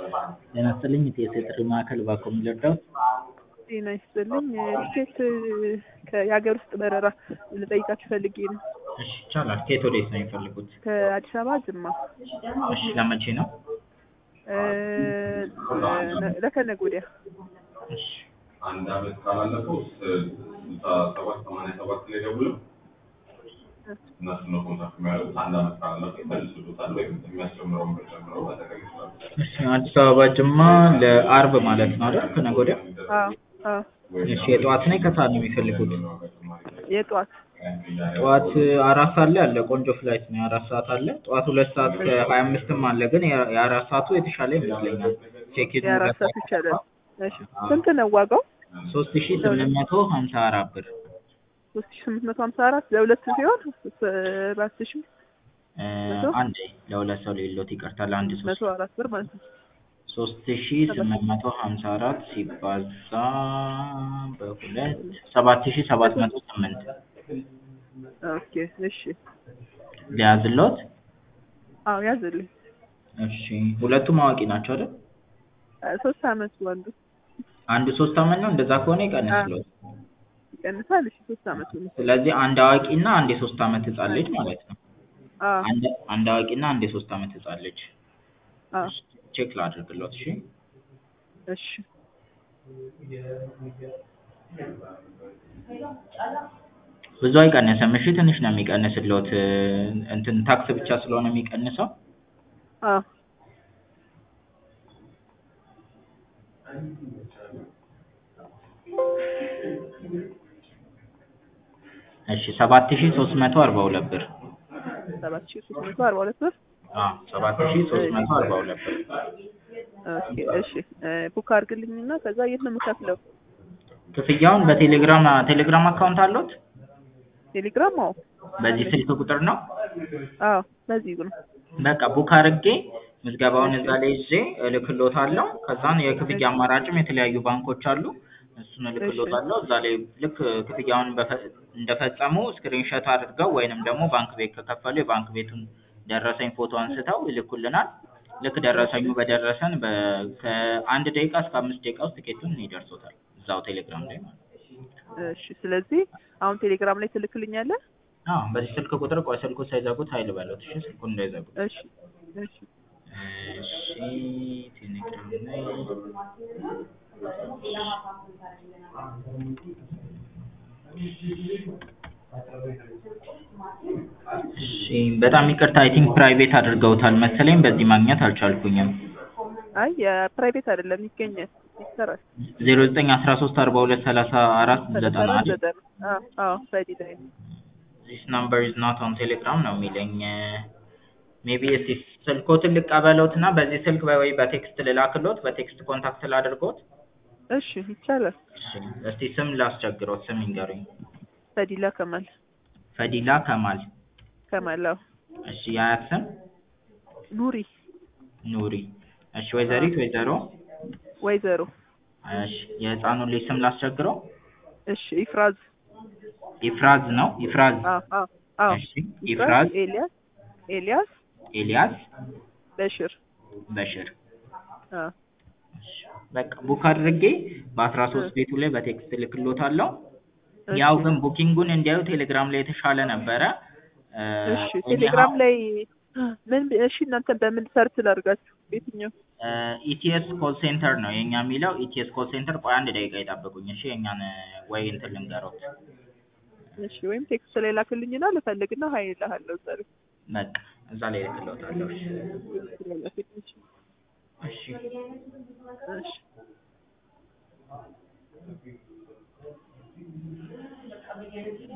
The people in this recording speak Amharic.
ጤና ይስጥልኝ የኢትዮ ጥሪ ማዕከል እባክዎ ምን ልርዳዎት? ጤና ይስጥልኝ ቲኬት የሀገር ውስጥ በረራ ልጠይቃችሁ ፈልጌ ነው። እሺ ይቻላል። ከየት ወዴት ነው የሚፈልጉት? ከአዲስ አበባ ጅማ እሺ ለመቼ ነው? እ ለከነገ ወዲያ እሺ አንድ አመት ካላለፈው ስልሳ ሰባት ሰማንያ ሰባት ላይ ደውለው እነሱ ነው ኮንታክት የሚያደርጉት። አንድ አመት ካላለፈው ይመልሱልዎታል ወይም የሚያስጨምረውን ብር ጨምረው መጠቀም ይችላሉ። እሺ አዲስ አበባ ጅማ ለአርብ ማለት ነው አይደል? ከነገ ወዲያ። አዎ አዎ እሺ የጠዋት ነው የከሰዓት ነው የሚፈልጉት? የጠዋት ጠዋት አራት ሰዓት ላይ አለ ቆንጆ ፍላይት ነው የአራት ሰዓት አለ። ጠዋት ሁለት ሰዓት ከሀያ አምስትም አለ ግን የ- የአራት ሰዓቱ የተሻለ ይመስለኛል። ቼኪን የአራት ሰዓት ይቻላል። እሺ ስንት ነው ዋጋው? ሶስት ሺ ስምንት መቶ ሀምሳ አራት ብር ሶስት ሺ ስምንት መቶ ሀምሳ አራት ለሁለት ሲሆን አራት ሺ እ መቶ? አንዴ ለሁለት ሰው ሌሎት ይቀርታል አንድ መቶ ሶስት አራት ብር ማለት ነው። ሶስት ሺ ስምንት መቶ ሀምሳ አራት ሲባዛ በሁለት ሰባት ሺ ሰባት መቶ ስምንት ኦኬ እሺ ሊያዝሎት? አዎ ያዝልኝ። እሺ ሁለቱም አዋቂ ናቸው አይደል? ሶስት አመት ወንዱ አንዱ ሶስት አመት ነው እንደዛ ከሆነ ይቀንስሎት። ይቀንሳል። እሺ ሶስት አመት ነው። ስለዚህ አንድ አዋቂ እና አንድ የሶስት አመት ህጻን ልጅ ማለት ነው። አዎ አንድ አንድ አዋቂ እና አንድ የሶስት አመት ህጻን ልጅ አዎ ቼክ ላድርግሎት። እሺ እሺ ብዙ አይቀንስም። እሺ ትንሽ ነው የሚቀንስሎት እንትን ታክስ ብቻ ስለሆነ የሚቀንሰው አዎ እሺ ሰባት ሺ ሶስት መቶ አርባ ሁለት ብር ሰባት ሺ ሶስት መቶ አርባ ሁለት ብር አዎ ሰባት ሺ ሶስት መቶ አርባ ሁለት ብር ኦኬ እሺ ቡክ አድርግልኝና ከዛ የት ነው የምከፍለው? ክፍያውን በቴሌግራም ቴሌግራም አካውንት አለዎት? ቴሌግራም አዎ በዚህ ስልክ ቁጥር ነው? አዎ በዚህ ነው። በቃ ቡክ አድርጌ ምዝገባውን እዛ ላይ ይዤ እልክልዎታለሁ። ከዛን የክፍያ አማራጭም የተለያዩ ባንኮች አሉ። እሱን እልክልዎታለሁ። እዛ ላይ ልክ ክፍያውን በፈ- እንደፈጸሙ ስክሪንሾት አድርገው ወይንም ደግሞ ባንክ ቤት ከከፈሉ የባንክ ቤቱን ደረሰኝ ፎቶ አንስተው ይልኩልናል። ልክ ደረሰኙ በደረሰን በ- ከአንድ ደቂቃ እስከ አምስት ደቂቃ ውስጥ ትኬቱን ይደርሶታል እዛው ቴሌግራም ላይ ማለት ነው። እሺ ስለዚህ አሁን ቴሌግራም ላይ ትልክልኛለህ? አዎ በዚህ ስልክ ቁጥር ቆይ ስልኩን ሳይዘጉት ሀይል በሉት እሺ ስልኩን እንዳይዘጉት። እሺ እሺ እሺ ቴሌግራም ላይ እሺ በጣም ይቅርታ አይ ቲንክ ፕራይቬት አድርገውታል መሰለኝ በዚህ ማግኘት አልቻልኩኝም። አይ የፕራይቬት አይደለም ይገኛል ይሰራል። ዜሮ ዘጠኝ አስራ ሶስት አርባ ሁለት ሰላሳ አራት ዘጠና ሰላሳ አይደል? ዘጠና አዎ አዎ በዲ ላይ ነው። ዚስ ናምበር ኢዝ ናት ኦን ቴሌግራም ነው የሚለኝ። ሜቢ እስቲ ስልክዎትን ልቀበልዎት እና በዚህ ስልክ ወይ በቴክስት ልላክልዎት በቴክስት ኮንታክት ላድርግዎት? እሺ ይቻላል። እሺ እስቲ ስም ላስቸግሮት ስም ይንገሩኝ። ፈዲላ ከማል ፈዲላ ከማል። ከማል አዎ እሺ የአያት ስም ኑሪ ኑሪ። እሺ ወይዘሪት ወይዘሮ ወይዘሮ እሺ የህፃኑን ልጅ ስም ላስቸግረው? እሺ ኢፍራዝ ኢፍራዝ ነው ኢፍራዝ። አዎ አዎ አዎ እሺ ኢፍራዝ ኤልያስ ኤልያስ ኤልያስ በሽር በሽር። አዎ እሺ በቃ ቡክ አድርጌ በአስራ ሶስት ቤቱ ላይ በቴክስት ልክልዎታለሁ። እሺ። ያው ግን ቡኪንጉን እንዲያዩ ቴሌግራም ላይ የተሻለ ነበረ። እ እሺ እኛ ቴሌግራም ላይ ምን እሺ እናንተ በምን ሰርች ላድርጋችሁ? የትኛው? ኢቲኤስ ኮል ሴንተር ነው የኛ የሚለው ኢቲኤስ ኮል ሴንተር። ቆይ አንድ ደቂቃ ይጠብቁኝ እሺ። የኛን ወይ እንትን ልንገሮት። እሺ ወይም ቴክስት ላይ ላክልኝና ልፈልግና ሀይ እልሃለሁ እዛ ላይ በቃ እዛ ላይ ልክልዎታለሁ። እሺ እሺ እሺ እሺ